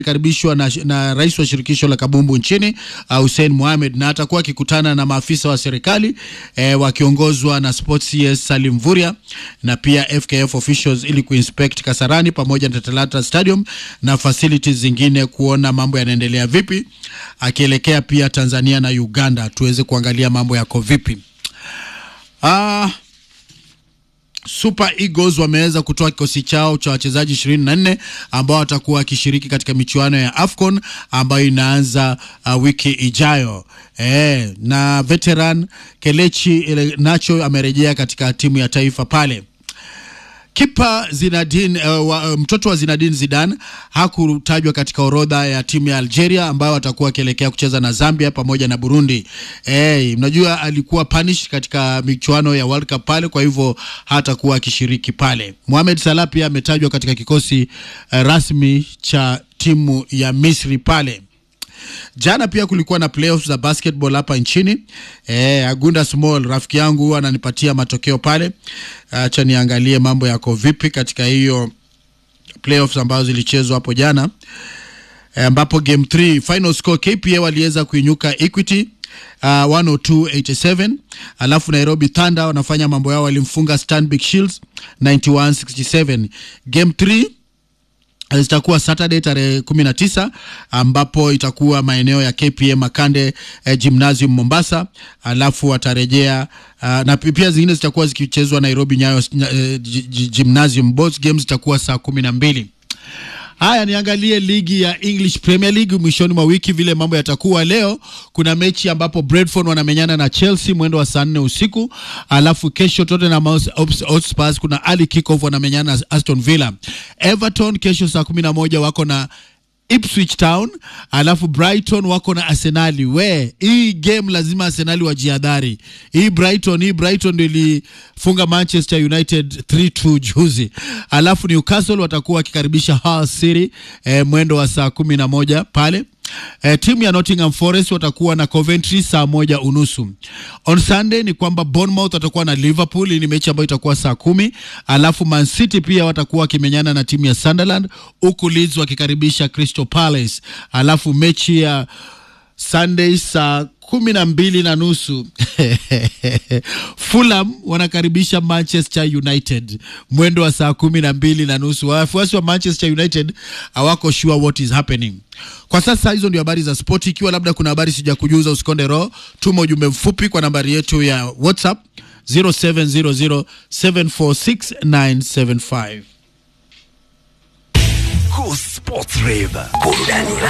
karibishwa na, na rais wa shirikisho la kabumbu nchini uh, Hussein Mohamed na atakuwa akikutana na maafisa wa serikali eh, wakiongozwa na Sports CS Salim Vuria na pia FKF officials ili kuinspect Kasarani pamoja na Talata Stadium na facilities zingine kuona mambo yanaendelea vipi, akielekea pia Tanzania na Uganda tuweze kuangalia mambo yako vipi. Ah, Super Eagles wameweza kutoa kikosi chao cha wachezaji 24 ambao watakuwa wakishiriki katika michuano ya AFCON ambayo inaanza uh, wiki ijayo. E, na veteran Kelechi Nacho amerejea katika timu ya taifa pale. Kipa Zinedine uh, wa, mtoto wa Zinedine Zidane hakutajwa katika orodha ya timu ya Algeria ambayo watakuwa wakielekea kucheza na Zambia pamoja na Burundi. Eh, mnajua alikuwa punish katika michuano ya World Cup pale, kwa hivyo hatakuwa akishiriki pale. Mohamed Salah pia ametajwa katika kikosi uh, rasmi cha timu ya Misri pale. Jana pia kulikuwa na playoffs za basketball hapa nchini. Eh, Agunda Small rafiki yangu huwa ananipatia matokeo pale. Acha niangalie mambo yako vipi katika hiyo playoffs ambazo zilichezwa hapo jana. Eh, ambapo game 3 final score KPA waliweza kuinyuka Equity uh, 10287 alafu Nairobi Thunder wanafanya mambo yao, walimfunga Stanbic Shields 9167 game 3 zitakuwa Saturday tarehe 19 ambapo itakuwa maeneo ya KPA Makande eh, Gymnasium Mombasa, alafu watarejea uh, na pia zingine zitakuwa zikichezwa Nairobi Nyayo eh, Gymnasium. Both games zitakuwa saa kumi na mbili. Haya, niangalie ligi ya English Premier League mwishoni mwa wiki vile mambo yatakuwa. Leo kuna mechi ambapo Brentford wanamenyana na Chelsea mwendo wa saa nne usiku, alafu kesho Tottenham Hotspur kuna early kickoff wanamenyana na Aston Villa. Everton kesho saa kumi na moja wako na Ipswich Town, alafu Brighton wako na Arsenali. We, hii game lazima Arsenali wajihadhari. Hii Brighton, hii Brighton ndio ilifunga Manchester United 3-2 juzi. Alafu Newcastle watakuwa wakikaribisha Hull City eh, mwendo wa saa kumi na moja pale. Eh, timu ya Nottingham Forest watakuwa na Coventry saa moja unusu. On Sunday ni kwamba Bournemouth watakuwa na Liverpool, hii ni mechi ambayo itakuwa saa kumi. Alafu Man City pia watakuwa wakimenyana na timu ya Sunderland, huku Leeds wakikaribisha Crystal Palace. Alafu mechi ya Sunday saa kumi na mbili na nusu Fulham wanakaribisha Manchester United mwendo wa saa kumi na mbili na nusu. Wafuasi wa Manchester United hawako sure what is happening kwa sasa. Hizo ndio habari za spoti. Ikiwa labda kuna habari sija kujuza, usikonde roho, tuma ujumbe mfupi kwa nambari yetu ya WhatsApp 0700746975. Cool Sports Rave. Burudani